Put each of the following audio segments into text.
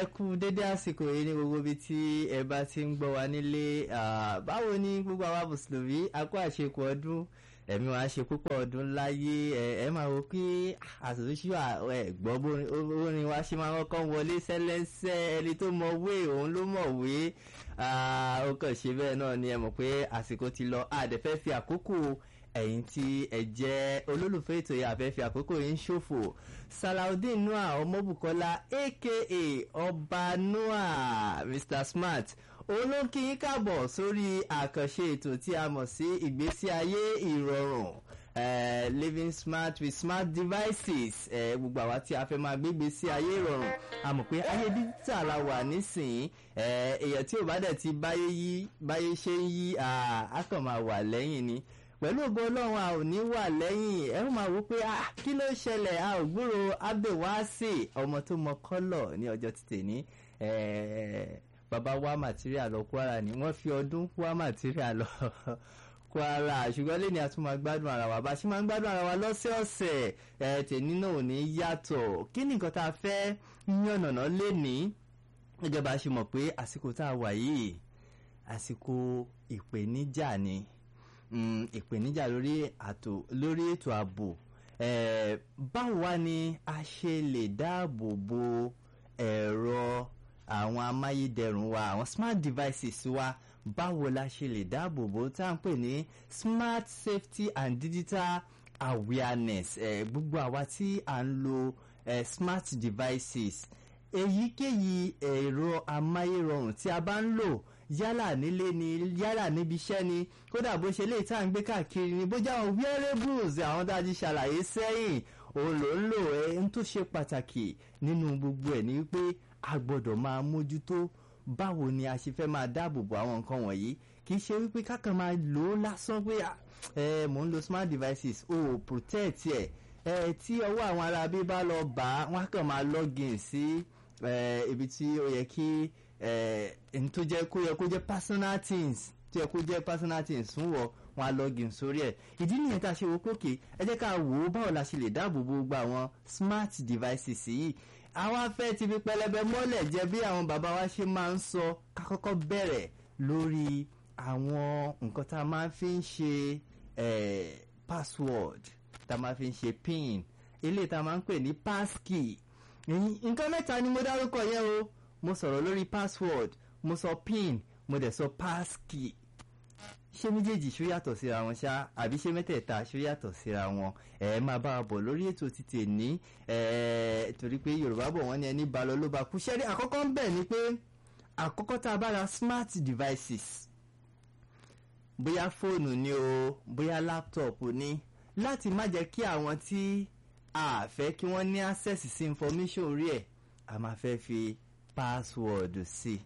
ẹ kú dédé àsìkò yìí ní gbogbo ibi tí ẹ bá ti ń gbọ́ wa nílé Ah, báwo ni gbogbo àwa mùsùlùmí a kó àṣekù ọdún ẹ̀mí wa ṣe púpọ̀ ọdún láyé ẹ ẹ máa wo pé àtúnṣe ẹ gbọ́ bórin orin wa ṣe máa kọ́kọ́ wọlé sẹ́lẹ́sẹ́ ẹni tó mọ wé òun ló mọ̀ wé Ah, ó kàn ṣe bẹ́ẹ̀ náà ni ẹ mọ̀ pé àsìkò ti lọ àdẹ̀fẹ́ fi àkókò ẹ̀yin tí ẹ jẹ́ olólùfẹ́ ètò yìí àfẹ́ fi àkókò yìí ń ṣòfò salaudeen noah ọmọbùkọ́lá aka ọba noah mr smart olókì yín káàbọ̀ sórí àkànṣe ètò tí a mọ̀ sí ìgbésí ayé ìrọ̀rùn eh, living smart with smart devices eh, gbogbo àwa tí a fẹ́ máa gbégbé sí ayé ìrọ̀rùn a mọ̀ pé ayé díjítà la wà nísìnyí eh, èèyàn tí ò bá dẹ̀ ti báyé yí báyé ṣe ń yí ah, á kàn máa wà lẹ́yìn ni pẹ̀lú ògo ọlọ́run a ò ní wà lẹ́yìn ẹ ó máa wò pé ah kí ló ṣẹlẹ̀ a ò gbúrò abdulwasi ọmọ tó mọ kọ́lọ̀ ní ọjọ́ títè ní bàbá wa material lọ kwara ni wọ́n fi ọdún wa material lọ kwara ṣùgbọ́n lẹ́ni a tún máa gbádùn ara wa bá a ṣe máa ń gbádùn ara wa lọ́sẹ̀ọ̀sẹ̀ ẹ tèmi náà ò ní yàtọ̀ kí ni nǹkan tá a fẹ́ yànnàná lẹ́ni gẹ́gẹ́ bá a ṣe mọ̀ pé àsìkò tá a wà yìí àsìkò ìpèníjà ni mm, ìpèníjà lórí àtò lórí ètò ààbò eh, báwo wá ni a ṣe lè dáàbò bo ẹ̀rọ àwọn amáyédẹrùn wa àwọn smart devices wa báwo la ṣe lè dáàbò bo tá à ń pè ní smart safety and digital awareness eh, gbogbo àwa tí à ń lo eh, smart devices èyíkéyìí ẹ̀rọ amáyérọrùn tí a bá ń lò yálà nílé ni yálà níbi iṣẹ́ ni kódà bó ṣe lè tá à ń gbé káàkiri ni bó jẹ́ àwọn wearables àwọn tá a ti ṣàlàyé sẹ́yìn òun ló ń lò ẹ́ ń tó ṣe pàtàkì nínú gbogbo ẹ̀ ní wípé a gbọ́dọ̀ máa mójútó báwo ni a ṣe fẹ́ máa dáàbò bo àwọn nǹkan wọ̀nyí kì í ṣe wípé kákan máa lò ó lásán pé ẹ mò ń lo smart devices o ò protect ẹ ẹ tí ọwọ́ àwọn ará bí bá lọ bá wọn á kàn máa login sí ibi tí ó yẹ kí ẹni tó jẹ́ kó yẹ kó jẹ́ personal things tó yẹ kó jẹ́ personal things fún wọ wọn á login sórí ẹ̀ ìdí nìyẹn tá a ṣe wo kókè ẹ jẹ́ ká wò ó báwo la ṣe lè dáàbò bo gbogbo àwọn smart devices yìí àwọn afẹ́ ti fi pẹlẹbẹ mọ́lẹ̀ jẹ́ bí àwọn bàbá wa ṣe máa ń sọ ká kọ́kọ́ bẹ̀rẹ̀ lórí àwọn nǹkan tá a máa fi ń ṣe password tá a máa fi ń ṣe pin eléyìí tá a máa ń pè ní passkey nǹkan mẹ́ta ni mo dárúkọ yẹn o mo sọ̀rọ̀ lórí password mo sọ pin mo dẹ̀ sọ passkey ṣé méjèèjì ṣó yàtọ̀ síra wọn ṣá àbí ṣé mẹ́tẹ̀ẹ̀ta ṣó yàtọ̀ síra wọn ẹ máa bá a bọ̀ lórí ètò títì ní torí pé yorùbá bọ̀ wọ́n ní ẹni bá lọ ló bá kú ṣẹ́rí àkọ́kọ́ ń bẹ̀ ni pé àkọ́kọ́ tá a bá ra smart devices bóyá fóònù ni o bóyá láptọ̀pù ni láti má jẹ́ kí àwọn tí a fẹ́ kí wọ́n ní access sí information orí ẹ̀ a máa fẹ́ fi password sí i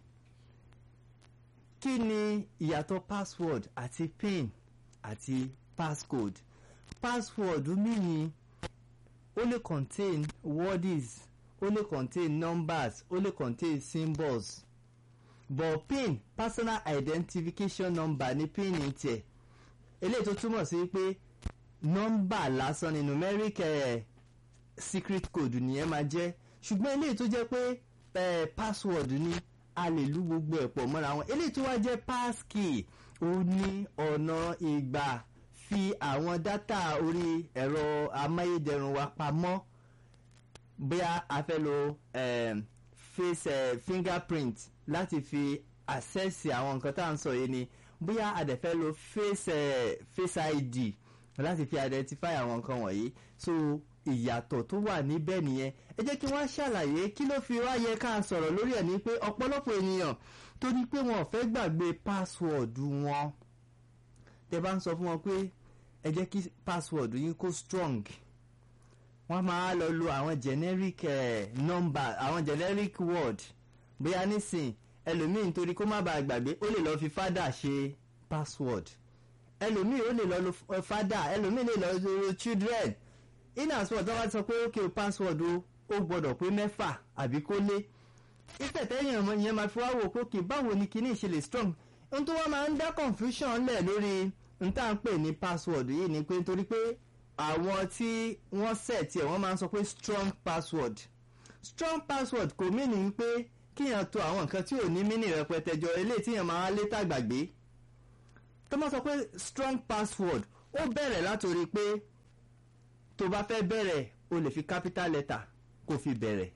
kí ni ìyàtọ̀ password àti pin àti passcode password meaning ó lè contain words ó lè contain numbers ó lè contain symbols but pin personal identification number ni pin ní tiẹ̀ eléyìí tó túmọ̀ sí pé nọ́mbà lásán ni numeric eh, secret code nìyẹn máa jẹ́ ṣùgbọ́n eléyìí tó jẹ́ pé eh, password ni a lè lu gbogbo ẹ̀ pọ̀ mọ́ra wọn eléyìí tó wá jẹ́ passkey ó ní ọ̀nà ìgbà fi àwọn dátà orí ẹ̀rọ amáyédẹrùn wa pamọ́ bóyá a fẹ́ lo um, face uh, fingerprint láti fi access àwọn nǹkan tá à ń sọ yìí ni bóyá a dẹ̀ fẹ́ lo face uh, face id láti fi identify àwọn nǹkan wọ̀nyí so ìyàtọ̀ tó wà níbẹ̀ nìyẹn ẹ jẹ́ kí wọ́n ṣàlàyé kí ló fi wá yẹ ká sọ̀rọ̀ lórí ẹ̀ ní pé ọ̀pọ̀lọpọ̀ ènìyàn tó ní pé wọn ò fẹ́ gbàgbé password wọn tẹ bá ń sọ fún wọn pé ẹ jẹ́ kí password yín kó strong wọ́n máa lọ lo àwọn generic eh, number àwọn generic word bóyá nísìn ẹlòmíì nítorí kó má bàa gbàgbé ó lè lọ fi fada ṣe password ẹlòmíì ó lè lọ lo fada ẹlòmíì lè lọ lo children in as well tí wọ́n sọ pé ókè password o ó gbọ́dọ̀ pé mẹ́fà àbí kó lé ìfẹ̀tẹ́yìn ọmọ yẹn máa fi wá wò pé ókè báwo ni kíní ìṣẹ̀lẹ̀ strong ohun tó wọ́n máa ń dá confusion lẹ̀ lórí n tá à ń pè ní password yìí ni pé nítorí pé àwọn tí wọ́n set ẹ̀ wọ́n máa ń sọ pé strong password strong password kò mí ní wípé kíyàn to àwọn nǹkan tí ò ní mínì rẹpẹtẹ jọ eléyìí tíyàn máa lé tàgbàgbé tó máa sọ pé strong password ó bẹ̀rẹ̀ látòrí pé tó bá fẹ́ bẹ̀rẹ̀ o lè fi capital letter kó fi bẹ̀rẹ̀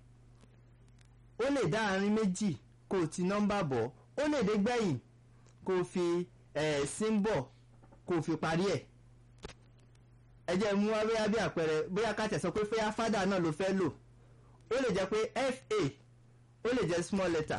ó lè dá àárín méjì kó o ti nọ́mbà bọ̀ ó lè dé gbẹ̀yìn kó o fi eh, symbol kó o fi parí ẹ̀ ẹ jẹ́ mú wá bóyá bí àpẹẹrẹ bóyá ká tẹ̀ sọ pé fẹ́yà fádà náà ló fẹ́ lò ó lè jẹ́ pé fa ó lè jẹ́ small letter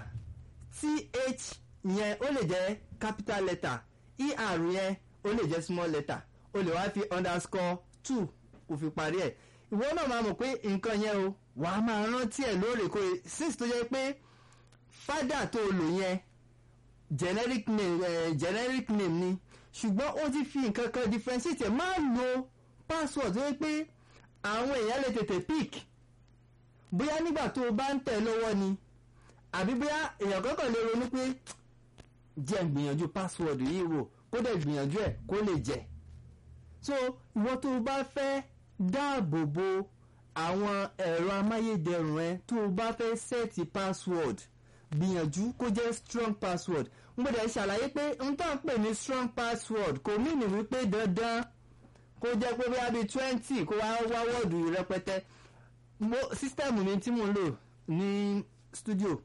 th yẹn ó lè jẹ́ capital letter er yẹn ó lè jẹ́ small letter ó lè wá fi underscore two kó fi parí ẹ̀ ìwọ náà máa mọ̀ pé nǹkan yẹn o wà á máa rántí ẹ̀ lóòrèkóòrè since tó jẹ́ pé fádà tó o lò yẹn generic name eh, generic name ni ṣùgbọ́n ó ti fi nǹkan kan differentiate ẹ̀ máa lo password tó yẹ pé àwọn èèyàn lè tètè pick bóyá nígbà tó o bá ń tẹ̀ lọ́wọ́ ni àbí bóyá èèyàn kankan lè ronú pé jẹ́ ń gbìyànjú password yìí wò kó dẹ̀ gbìyànjú ẹ̀ kó lè jẹ́ so ìwọ tó o bá fẹ́ dáàbò bo àwọn ẹ̀rọ amáyédẹrùn ẹ tó o bá fẹ́ sẹ́ẹ̀tì password gbìyànjú kó jẹ́ strong password n gbọ́dọ̀ ṣàlàyé pé n tó ń pè ní strong password kò mìíní wípé dandan kó jẹ́ pé bóyá bíi twenty kó wá wá wọ́ọ̀dù rẹpẹtẹ mo sísítẹ́ẹ̀mù mi tí mò ń lò ní studio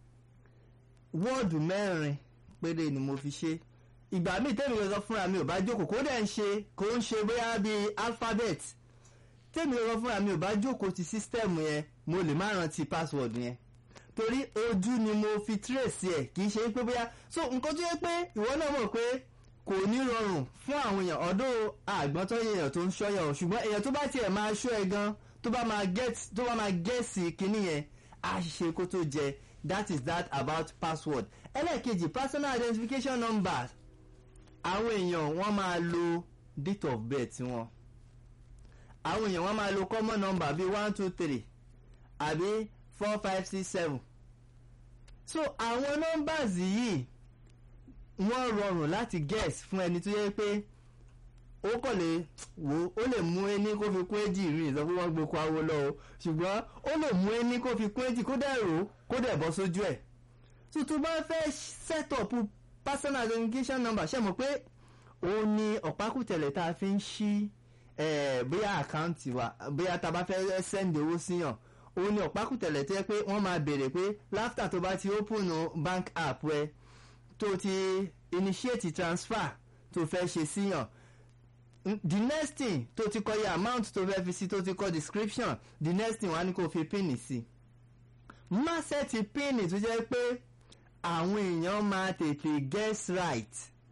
wọ́ọ̀dù mẹ́rin péré ni mo fi ṣe ìgbà míì tẹ́mi lọ́sọ fúnra mi ò bá jókòó kó dẹ̀ ń ṣe kó ń ṣe bóyá bíi alphabet tẹ́mi lọ́sọ fúnra mi ò bá jókòó ti sísítẹ́ẹ̀mù yẹn mo lè má rántí password yẹn torí ojú ni mo fi trace ẹ̀ kì í ṣe pé bóyá so nǹkan tó yẹ pé ìwọ náà mọ̀ pé kò ní rọrùn fún àwọn èèyàn ọ̀dọ́ àgbọ̀n tó yẹ èèyàn tó ń ṣọ́yàn o ṣùgbọ́n èèyàn tó bá tiẹ̀ máa ṣọ́ ẹ gan tó bá máa get tó bá máa gẹ̀ẹ́sì kínní yẹn á ṣe kó tó jẹ that is that about password ẹlẹ́ẹ̀kejì personal identification number àwọn èèyàn wọ́n máa lo date of birth wọn àwọn èèyàn wọ́n máa lo common number bíi one two three àbí four five six seven so àwọn numbers yìí wọ́n rọrùn láti guess fún ẹni tó yẹ pé ó kàn lè wò ó lè mú ẹni kó fi kún èjì rí ìsọ pé wọ́n gbé kó awo lọ o ṣùgbọ́n ó lè mú ẹni kó fi kún èjì kó dẹ̀ rò ó kó dẹ̀ bọ́ sójú ẹ̀ tuntun bá fẹ́ set up personal identification number ṣe mọ̀ pé òun ni ọ̀pákùtẹ̀lẹ̀ tá a fi ń ṣí bóyá àkáǹtì wa bóyá tá a bá fẹ́ send owó síyàn òun ni ọ̀pákùtẹ̀lẹ̀ tó yẹ pé wọ́n máa béèrè pé láftà tó bá ti open bank app ẹ tó ti initiate transfer tó fẹ́ ṣe síyàn the next thing tó ti kọ iye amount tó fẹ́ fi sí tó ti kọ description the next thing wọ́n á ní kó fi pin sí má sẹ́ẹ̀tì pin tó jẹ́ pé àwọn èèyàn máa tètè guess right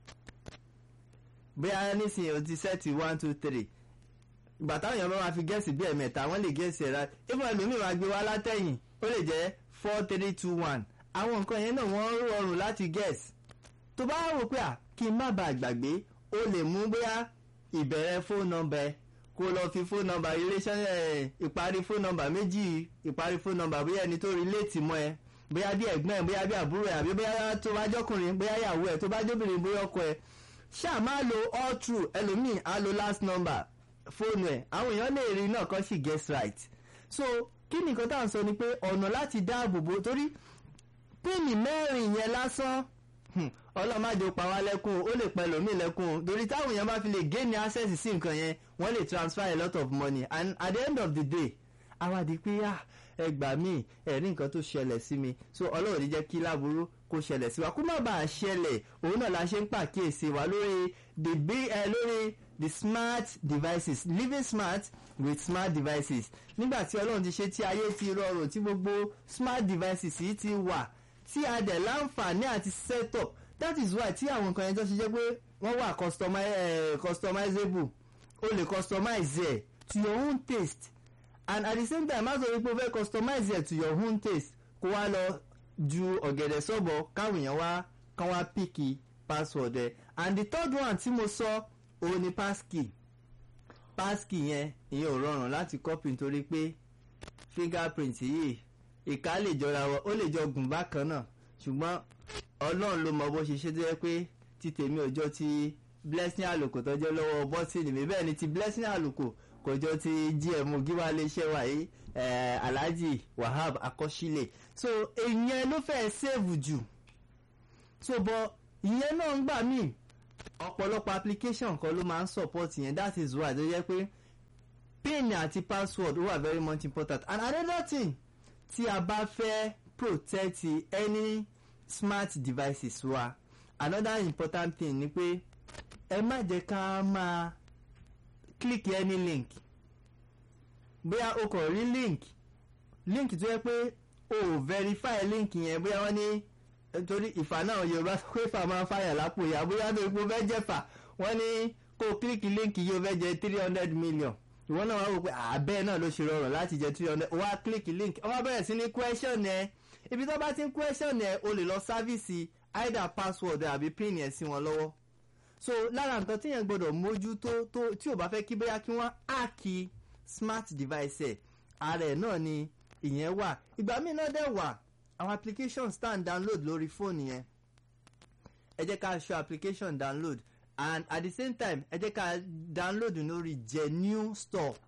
bóyá nísìnyí o ti sẹ́ẹ̀tì one two three ìgbà táwọn èèyàn bá máa fi gẹ́ẹ̀sì bí ẹ̀mẹ́ta wọ́n lè gẹ́ẹ̀sì ẹ̀ right even ẹlòmíì máa gbé wá látẹ̀yìn ó lè jẹ́ four three two one àwọn nǹkan yẹn náà wọ́n rọrùn láti gẹ́ẹ̀sì tó bá wò pé à kí n má bàa gbàgbé o lè mú bóyá ìbẹ̀rẹ̀ fóònù nọ́mbà ẹ kó lọ fi fóònù nọ́mbà iléeṣẹ́ ìparí fóònù nọ́mbà méjì ìparí fóònù nọ́mbà bóyá ẹni tó relate mọ́ ẹ bóyá bí ẹ̀gbọ́n ẹ bóyá bí àbúrò ẹ àbí bóyá tó bá jọkùnrin bóyá ìyàwó ẹ tó bá jóbìnrin bóyá ọkọ ẹ ṣáà máa lo all true ẹlòmíì á lo last number fóònù ẹ àwọn èèyàn lè rí náà kọ́ sì guess right so kí ni nǹkan tá à ń sọ ni pé ọ̀nà láti dáàbò bo torí píìnì mẹ́rin yẹn lásán ọlọ́màjò pa wá lẹ́kùn ó lè pẹ́ lómi lẹ́kùn torí táwọn èèyàn bá fi lè gain access sí nǹkan yẹn wọ́n lè transfer a lot of money and at the end of the day àwàdí pé ẹ gbà mí ẹ̀rí nǹkan tó ṣẹlẹ̀ sí mi so ọlọ́run ní jẹ́ kí láburú kó ṣẹlẹ̀ sí wa kó má bàa ṣẹlẹ̀ òun náà la ṣe ń pàkíyèsí wa lórí the big ẹ lórí the smart devices living smart with smart devices nígbà tí ọlọ́run ti ṣe tí ayé ti rọrùn tí gbogbo smart devices yìí ti wà tí a dẹ̀ láǹfààní àti set up that is why tí àwọn nǹkan yẹn tó ṣe jẹ́ pé wọ́n wà customizable o lè customize ẹ̀ to your own taste and at the same time má sọ wípé o fẹ́ customize ẹ̀ to your own taste kó wá lọ ju ọ̀gẹ̀dẹ̀ sọ́bọ̀ káwọn èèyàn wá kán wá píkì password ẹ̀ and the third one tí mo sọ òun ni passkey passkey yẹn ìyẹn ò rọrùn láti copy nítorí pé fingerprint yìí ìka lè jọra wọn ó lè jọ gùn bákan náà ṣùgbọ́n ọlọ́run ló mọ bó ṣe ṣe tó yẹ pé ti tèmi ò jọ ti blessing àlùkò tọ́jọ́ lọ́wọ́ bọ́tìnì mi bẹ́ẹ̀ ni ti blessing àlùkò kò jọ ti gm gíwá iléeṣẹ́ wa yìí eh, alhaji wahab akọ́sílẹ̀ so ìyẹn ló fẹ́ save jù so bọ ìyẹn náà ń gbà míì ọ̀pọ̀lọpọ̀ application kan ló máa ń support yẹn that is why tó yẹ pé pin àti password wà very much important and another thing tí a bá fẹ́ protect any smart devices wa another important thing ni pé ẹ má jẹ́ ká máa click any link bóyá o kàn rí link link tó yẹ pé o verify link yẹn bóyá wọ́n ní torí ìfà náà yorùbá sọ pé ìfà máa ń fàyà lápò ìyá bóyá tó ipò fẹ́ jẹ́fà wọ́n ní kó click link yìí o fẹ́ jẹ three hundred million ìwọ náà wá wò pé àbẹ́ náà ló ṣe rọrùn láti jẹ three hundred wá click link wọ́n bẹ̀rẹ̀ sí ní question ẹ ibi tó bá ti ń question ẹ o lè lọ sáfìsì either password àbí pin yẹn sí wọn lọ́wọ́ so lára nǹkan tí yẹn gbọ́dọ̀ mójútó tó tí ò bá fẹ́ kí bóyá kí wọ́n áàkì smart device ẹ̀ ara ẹ̀ náà ni ìyẹn wà ìgbà míì náà dẹ̀ wà àwọn application stand download lórí fóònù yẹn ẹ jẹ́ ká ṣọ́ application download and at the same time ẹ jẹ́ ká download lórí genuine store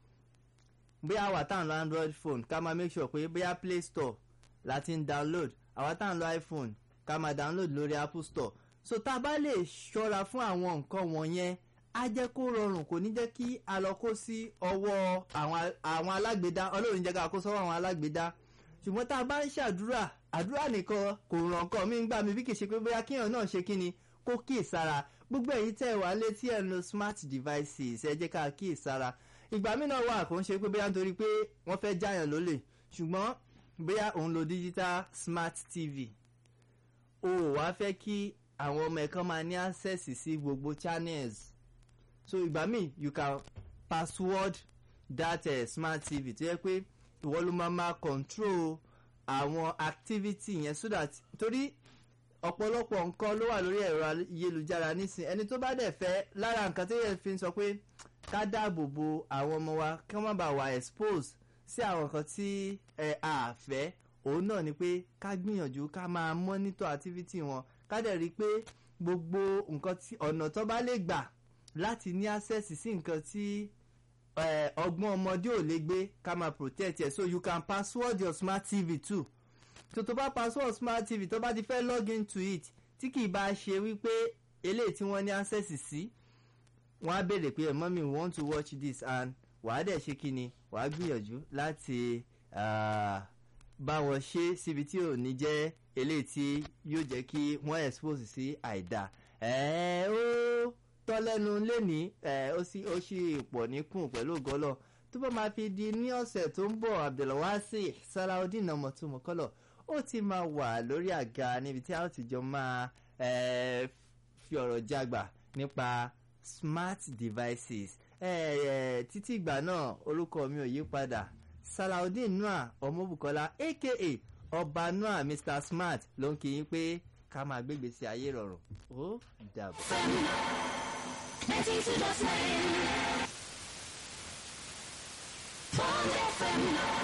bóyá àwa tá à ń lo android phone ká máa make sure pé bóyá play store láti ń download àwa tá à ń lo iphone ká máa download lórí apple store so tá a bá lè ṣọ́ra fún àwọn nǹkan wọ̀nyẹn á jẹ́ kó rọrùn kò ní jẹ́ kí a lọ kó sí ọwọ́ àwọn alágbèédá ọlọ́run jẹ́ ká kó sọ́wọ́ àwọn alágbèédá ṣùgbọ́n tá a bá ń ṣàdúrà àdúrà nìkan kò ràn kàn mí ń gbà mí bí kì í ṣe pé bóyá kíyàn náà ṣe kí ni kó kíì sára gbogbo èyí tẹ̀ wá létí ẹ̀ ń lo smart devices ẹ jẹ́ ká kíì sára ìgbà mí náà wà kó ń ṣe pé bóyá nítorí pé wọ́n fẹ́ jáyàn lólè ṣùgbọ́n bóyá òun lo digital smart tv o ò wá fẹ́ kí àwọn ọmọ ẹ̀kan máa ní access sí gbogbo channels so ìgbà míì you can password that uh, smart tv tó yẹ pé ìwọ ló máa máa control àwọn activity yẹn so that torí ọ̀pọ̀lọpọ̀ nǹkan ló wà lórí ẹ̀rọ ayélujára nísìn ẹni tó bá dẹ̀ fẹ́ lára nǹkan tó yẹ fi ń sọ pé ká dáàbò bo àwọn ọmọ wa kí wọ́n má bàa wà expose sí àwọn nǹkan tí ẹ a fẹ́ òun náà ni pé ká gbìyànjú ká máa monitor activity wọn ká dẹ̀ rí i pé gbogbo nǹkan tí ọ̀nà tó bá lè gbà láti ní access sí nǹkan tí ọgbọ́n ọmọdé ò lè gbé ká máa protect ẹ̀ so you can password your smart tv too tó tó bá password smart tv tó bá ti fẹ́ log into it tí kì í bá ṣe wípé eléyìí tí wọ́n ní access sí wọ́n á béèrè pé mọ́mí we want to watch this and wàá dẹ̀ ṣe kí ni wàá gbìyànjú láti bá wọn ṣe síbi tí ò ní jẹ́ eléyìí tí yóò jẹ́ kí wọ́n expose sí àìdá ẹ̀ẹ́ ó tọ́ lẹ́nu lẹ́ni ó sì ó sì pọ̀ níkùn pẹ̀lú ògọ́lọ̀ tó bá máa fi di ní ọ̀sẹ̀ tó ń bọ̀ abdulwasi salaudeen ọmọtúmọ̀kọ́lọ̀ ó ti máa wà lórí àga níbi tí a ó ti jọ máa fi ọ̀rọ̀ jágbà nípa smart devices títí ìgbà náà orúkọ mi ò yí padà salaudeen noah ọmọbùkọ́lá aka ọba noah mr smart ló ń kí yín pé ká máa gbégbé sí ayé rọrùn ó dàbọ̀. Ninety two dot nine. Bond FM.